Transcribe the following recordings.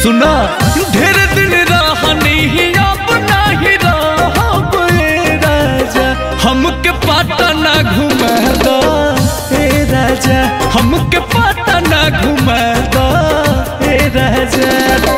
सुना ढेर दिन रहनी अब नहीं रहब ए राजा हमके पटना घुमा दो ए राजा हमके पटना घुमा दो ए राजा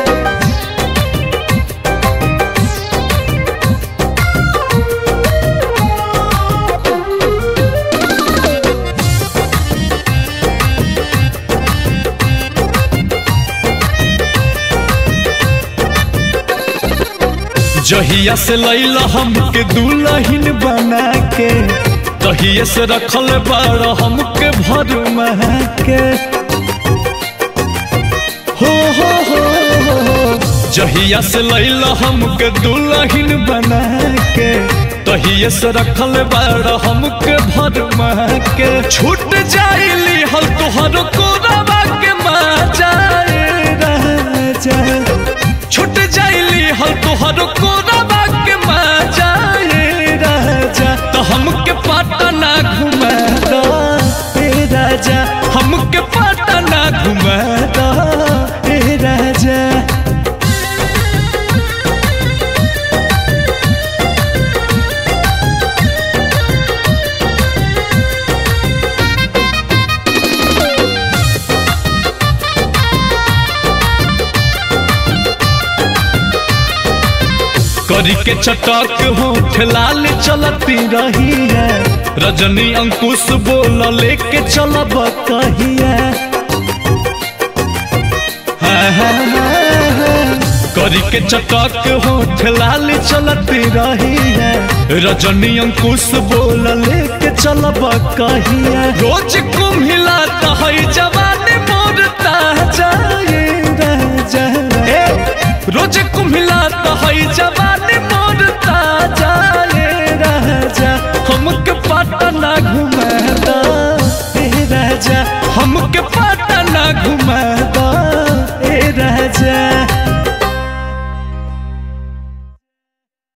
जहिया से लैला हमके दुल्हन बना के तहिए से रखल बाड़ हमके भर के हो हो हो हो जहिया से लैला हमके दुल्हन बना के तहिए से रखल बाड़ हमके भर के छूट जाइली हल तोहर कोरबा के मजा राजा छूट जाइली हल तोहर कोरबा के मजा ए राजा तो हमके पटना घुमा दो ए राजा हमके पटना घुमा दो ए राजा करी के चटक हो ठेलाल चलती रही है रजनी अंकुश बोल लेके चलब कहिया हाँ, हाँ, हाँ, हाँ। करी के चटक हो ठेलाल चलती रही है रजनी अंकुश बोल लेके चलब कहिया रोज कुम्हिला है जवानी मोर ताजा ये राजा ए, रोज कुम्हिला है जवानी